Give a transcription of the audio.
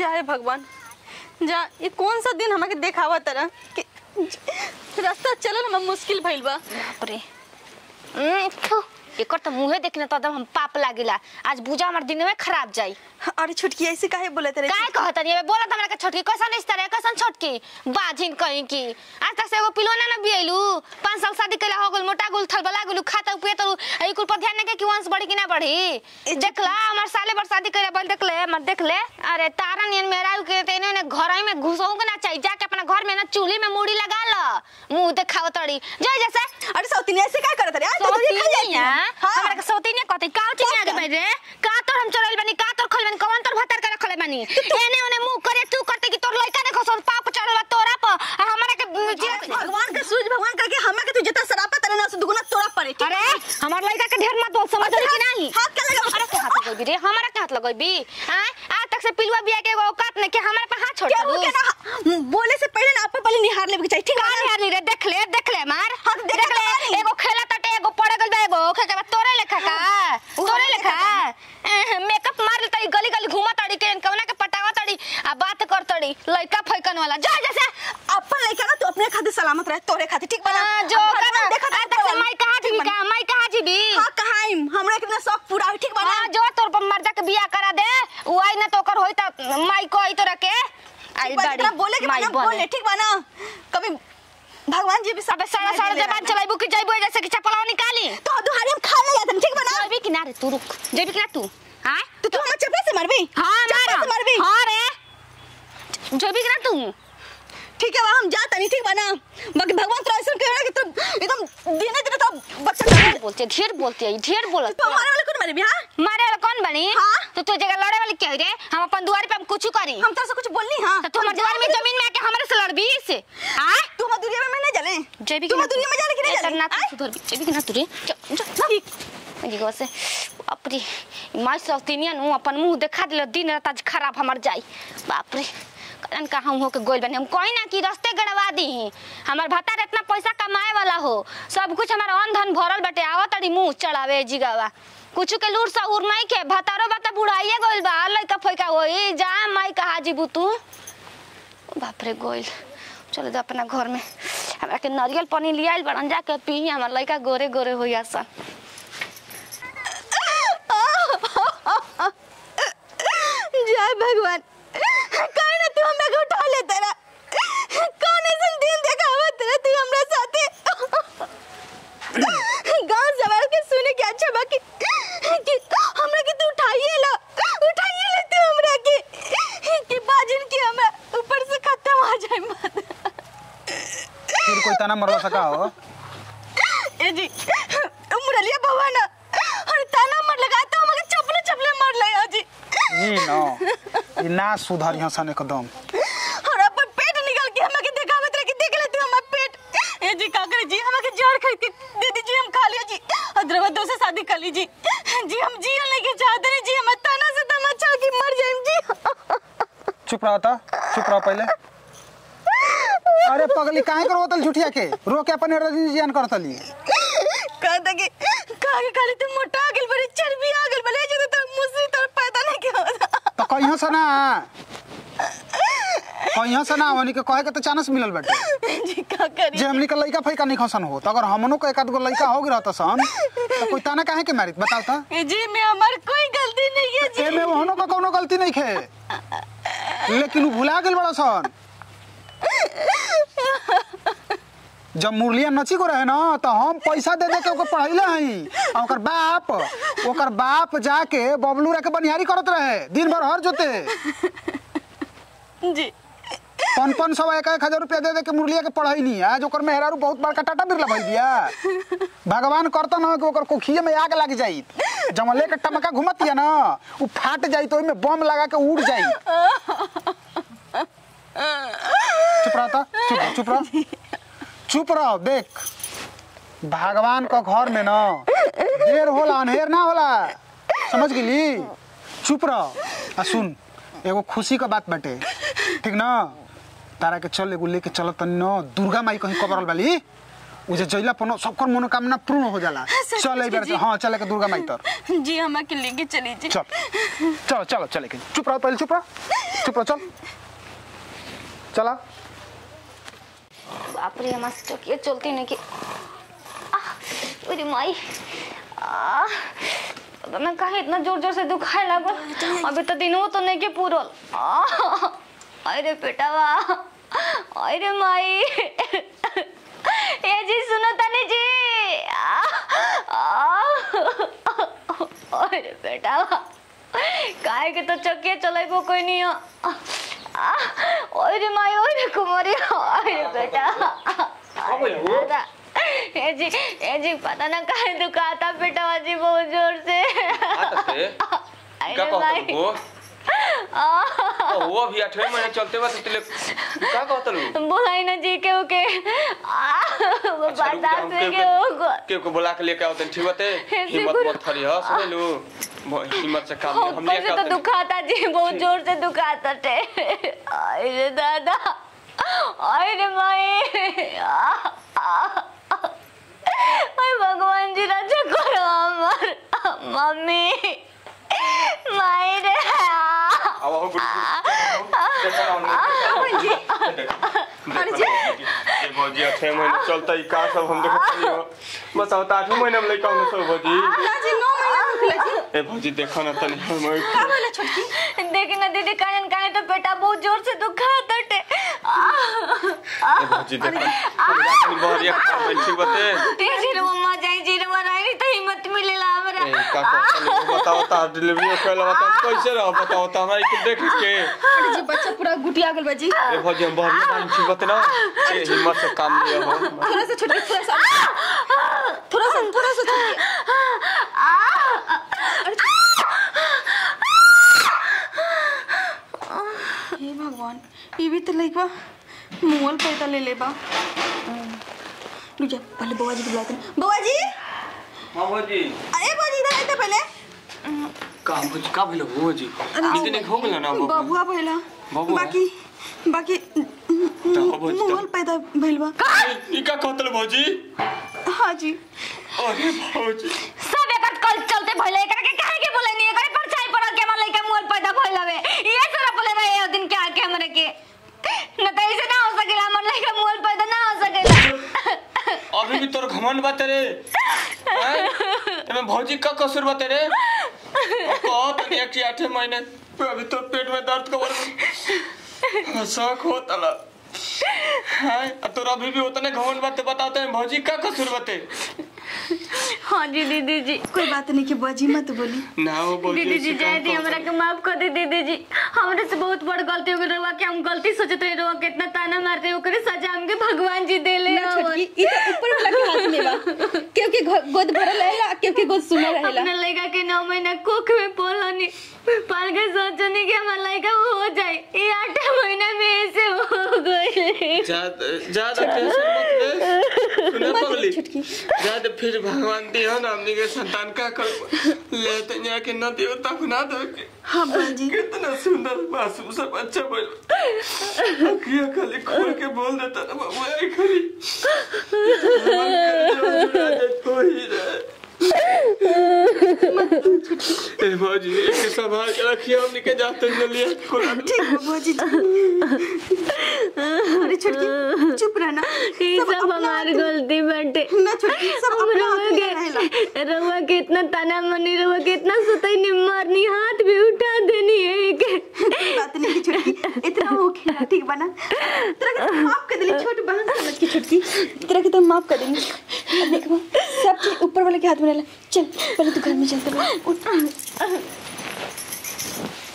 जाए भगवान जा ये कौन सा दिन हमारे देखावा तरह कि रास्ता चलल हमें मुश्किल भइल बा बाप रे उम्, थु, एकर त मुहे देखने त एकदम हम पाप लागिला आज बुझा हमर दिन में खराब जाई अरे छुटकी ऐसे काहे बोले तेरे काय कहत नहीं बोलत हमरा के छोटकी कैसन इस तरह कैसन छोटकी बाजिन कहीं की आज तक से एगो पिलोना न बियलू पाँच साल शादी कैला हो गल मोटा गुल थल बला गुल खाता पिए तो ई कुल पर ध्यान नहीं के कि वंश बढ़ी कि ना बढ़ी देखला हमर साले बर शादी कैला बल देख ले मत देख ले अरे तारा नियन मेरा के तेने ने घर में घुसऊ के ना चाहिए जाके अपना घर में ना चूल्ही में मूड़ी लगा ल मुंह देखाव तड़ी जय जैसे अरे सौती ने ऐसे काय करत रे आज तो तुझे खा जाती सौतीनिया हां हमरा के सौतीनिया कहते का चिनी आगे बैठ रे का तोर हम चोरल बनी का तोर खोल बनी कौन तोर भतर के रखले बनी एने ओने मुंह करे तू करते कि तोर लइका ने खसो पाप चढ़ल बा तोरा पर आ हमरा के भगवान का सूरज भगवान करके हमें के तू जितना सरापा तेरे ना से दुगुना तोड़ा पड़े ठीक अरे हमार लइका के ढेर मत बोल समझ रही कि नहीं हाथ के लगा अरे के हाथ लगई रे हमरा के हाथ लगई हां आज तक से पिलुआ बिया के एगो औकात ने के हमरा पे हाथ छोड़ क्या हो दू क्या ना बोले से पहले ना आप पहले निहार लेवे के चाहिए ठीक का है निहार रे देख ले देख ले मार हाँ, देख देख ले ले एगो खेला तटे एगो पड़ गल बा एगो ओखे के बाद तोरे लेखा का तोरे लेखा एह, मेकअप मार लेता गली गली घूमा तड़ी के कवना के पटावा तड़ी आ बात कर तड़ी लइका फैकन वाला जा जैसे अपन लइका ना तू अपने खातिर सलामत रहे तोरे खातिर ठीक बना हाँ, जो अब का भगवान देखा आ तक से माई कहा जीबी का माई कहा जीबी हां कहां हम हमरा कितना शौक पूरा हुई, ठीक बना हाँ जो तोर पर मर्दा के बियाह करा दे उ आई ना तो ओकर होई त माई को आई तोरा के आई ठीक बा, दाड़ी जितना बोले के माई बना बोले बने ठीक बना कभी भगवान जी भी सब अबे सारा सारा जबान चलाइबू कि जाइबू जैसे कि चपलाव निकाली तो दुहारी हम खा ले जाते ठीक बना जाइबी कि ना रे तू रुक जाइबी कि ना तू हां तो तू हमें चपला से मारबी हाँ चपला से मारबी हाँ रे जाइबी कि ना तू ठीक है वहाँ हम जाता नहीं ठीक बना बाकी भगवान तो ऐसा कह रहा है कि तुम एकदम दिने दिने तो बच्चा ढेर बोलती है ढेर बोलती है ढेर बोलत तो हमारे वाले कौन मारे भी हाँ मारे वाला कौन बनी हाँ। तो तू जगह लड़े वाली क्या रे हम अपन दुआर पे हम कुछ करी हम तो कुछ बोलनी हाँ तो तू हमारे दुआर में जमीन में आके हमारे से लड़बी से हां तू हमारे दुनिया में मैं नहीं जले जैबी तू हमारे दुनिया में जाने की नहीं जाने ना तू सुधर भी जैबी कि ना तू रे जा जा ठीक अजी से बाप रे माई सौतीनियन हूँ अपन मुंह देखा दिल दिन रात आज खराब हमर जाई बाप रे कलन का हम हो के गोल बने हम कोई ना कि रास्ते गड़वा दी हमर भतार इतना पैसा कमाए वाला हो सब कुछ हमारा अन धन भरल बटे आवा तड़ी मुंह चढ़ावे जिगावा कुछ के लूर सा उर नहीं के भतारो बता बुढ़ाइए गोल बा लइका फइका होई जा माई कहा जीबू तू बाप रे गोइल चलो जा अपना घर में हमरा के नारियल पानी लियाइल बड़न जाके पी हमर लइका गोरे गोरे होई आसन जय भगवान कहीं ना तू हमरा को उठा ले तेरा कौन ऐसा दिन देखा हुआ तेरा तू हमरा साथे गांव जवार के सुने के अच्छा बाकी कि हमरा के तू उठाइए ला उठाइए ले तू हमरा के कि बाजिन की हमरा ऊपर से खत्म हो जाए मत फिर कोई ताना मरवा सका हो ए जी मुरलिया भवन और ताना मर लगा तो हमके चपले चपले मार ले जी ई न ई ना सुधर यहाँ सन एकदम और अपन पेट निकाल के हमके दिखावत रहे कि देख ले तू हमारा पेट ए जी का करे जी हमके जड़ खरीद के दे दीजिए हम खा लिया जी अद्रवा दो से शादी कर लीजिए जी हम जिया लेके चाहते नहीं जी हम ताना से तमाचा की मर जाए जी चुप रहो तो चुप रहो पहले अरे पगली काहे करो तल झूठिया के रो के अपन रजियन करतली कहता कि का के खाली तू मोटा गेल बड़ी चर्बी आ गेल बले जो तो मुझसे तो पैदा नहीं किया होता तो कहियो से ना कहियो से ना हमनी के कहे के तो चांस मिलल बाटे जी का करी जे हमनी के लइका फैका नहीं खसन हो तो अगर हमनो के एक आध गो लइका हो गई रहता सन तो कोई ताना काहे के मारित बताओ तो ए जी मैं हमार कोई गलती नहीं है जी एमे ओहनो का कोनो गलती नहीं खे लेकिन उ भुला गेल बड़ा सन जब मुरलिया नची को रहे ना तो हम पैसा दे दे के ओकर पढ़ैले हई आ ओकर बाप ओकर बाप जाके बबलू रह के बनिहारी करत रहे दिन भर हर जोते जी पन पन सौ एक एक हजार रुपया दे दे के मुरलिया के पढ़ाई नहीं आज ओकर मेहरारू बहुत बड़का टाटा बिरला भई दिया भगवान करता ना कि ओकर कोखिए में आग लग जाई जब लेके टमका घुमतिया ना उ फाट जाई तो ओइमे बम लगा के उड़ जाई चुप रह ता चुप रह, चुप रह चुप रह देख भगवान का घर में ना देर होला अनहेर ना होला समझ गेली चुप रह आ सुन एगो खुशी का बात बाटे ठीक ना तारा के चल एगो लेके चलत तनी न दुर्गा माई कहीं कबरल वाली उजे जइला पनो सबकर मनोकामना पूर्ण हो जाला सच चल में एक बार जी। हां चले के दुर्गा माई तर जी हमें के लेके चली जी चल चलो चलो चले के चुप रहो पहले चुप रहो चुप रहो चल चला बाप रे हमारे से चौकिया चलती नहीं कि आह, अरे माई आह, पता ना काहे इतना जोर जोर से दुखाए लागल अभी तो दिनों तो नहीं के पूरल आह, अरे बेटावा अरे माई ए जी सुनो तनी जी आह, आह, अरे बेटावा काहे के तो चौकिया चलेबो कोई नहीं हो आह, ओरे माई ओरे कुमारी ओरे बेटा अरे दादा ए जी ए जी पता ना काहे दुखाता बेटा जी बहुत जोर से आते अरे क्या कहता भाई। वो आह, वो अभी आठवें महीने चलते बा तो तेले क्या कहता लू बोलाई ना जी के ओके आह, वो बर्दाश्त में के होगा के को बुला के लेके आवतन ठीक बाते हिम्मत मत थरी ह सुन लू ब- हिम्मत से काम ले हम ऊपर लेके से तो आवतन दुखाता जी बहुत जोर से दुखाता टे अरे दादा अरे माई आह, आह, ओए भगवान जी रक्षा करो हमर मम्मी माई रे अब हो गुड देखो ना अरे जी। ये भौजी आठवें महीने चलता ही का सब हम देखत रही हो बताओ तो आठवें महीने में लेके आउन सब भौजी ना जी नौ महीना भूखला जी ए भौजी देखो ना तनी हम का बोला छोटकी देखी ना दीदी कायन काहे तो पेटा बहुत जोर से दुखाता टे ए भौजी देखो तनी बहरिया खा बैठ ठीक बाते ते जीरो मम्मा जाई जीरो बनाई तो हिम्मत मिलेला हमरा ए का कहता लू बताओ ता डिलीवरी कैला बताओ कैसे रहो बताओ ता हमारी कुछ देख के अरे जी बच्चा पूरा गुटिया गल बाजी ए भौजी हम बहरिया बानी ठीक बाते ना ए हिम्मत से काम लिया हो थोड़ा सा छोटकी थोड़ा सा थोड़ा सा थोड़ा सा छोटकी हे भगवान ये भी तो लाइक बा मोल पैदा ले ले बा रुक जा पहले बुआ जी को बुलाते हैं बुआ जी हां भौजी अरे बुआ जी इधर आते पहले का भौजी का भेलो भौजी नीचे नहीं हो गेल ना बाबू बबुआ पहला बबुआ? बाकी बाकी बुआ जी, मोल पैदा भइल बा ई का कहतल भौजी हाँ जी अरे भौजी सब एकत कल चलते भइले एकरा के काहे के बोले नहीं एकरे परछाई पड़ल के हमर लइका मोल पैदा भइल हवे ये सारा बोले रहे ओ दिन के आके हमरे के न त ऐसे ना हो सकेला हमर लइका मोल पैदा ना हो सकेला अभी भी तोर घमंड बात रे हैं? एमे भौजी का कसूर बात रे कह तनी एक से आठे महीने अभी तो पेट में दर्द कबर शौक होता ला हैं आ तोर अभी भी उतने घमंड बात बताते हैं भौजी का कसूर बाते हां जी दीदी जी कोई बात नहीं कि बुआ जी मत बोली ना वो भौजी दीदी जी ऐसे जाए काम दी हमरा करता। के माफ कर दे दीदी जी हमरे से बहुत बड़ गलती हो गई रहुआ कि हम गलती सोचत रहे रहुआ कितना ताना मारते हो करे सजा हमके भगवान जी दे ले ना छोटकी ई तो ऊपर वाला के हाथ में बा क्योंकि गोद भरल रहेला क्योंकि गोद सुना रहेला अपने लड़का के नौ महीना कोख में पोलनी पाल के सोचनी कि हमारा लड़का हो जाए ये आठ महीना में ऐसे हो गई ज्यादा ज्यादा टेंशन मत ले सुना पगली छुटकी। ज्यादा फिर भगवान दियो ना हमनी के संतान का कर ले तो यहाँ के न दियो तब ना दो के हाँ बुआ जी कितना सुंदर मासूम सा बच्चा बोल अखियां खाली खोल के बोल देता ना बाबू आई खाली भगवान करे जो जुड़ा जाए तो ही रहे ए बाजी एक संभाल के रखिए हमनी के जाते न लिया कोला ठीक है बुआ जी अरे छोटकी चुप रहना ये सब अपना हमारी हाथ- गलती बाटे ना छोटकी सब हम अपना हाथ रहुआ में रहेला के रहुआ के इतना ताना मनी रहुआ के इतना सुतई नि मारनी हाथ भी उठा देनी है के कोई बात नहीं कि छोटकी इतना हो खेला ठीक बना तेरा के तो माफ कर देली छोटी बहन समझ के छोटकी तेरा के तो माफ कर देंगे अब देख माँ, सब चीज ऊपर वाले के हाथ में रहेला चल पहले तू घर में चलते उठ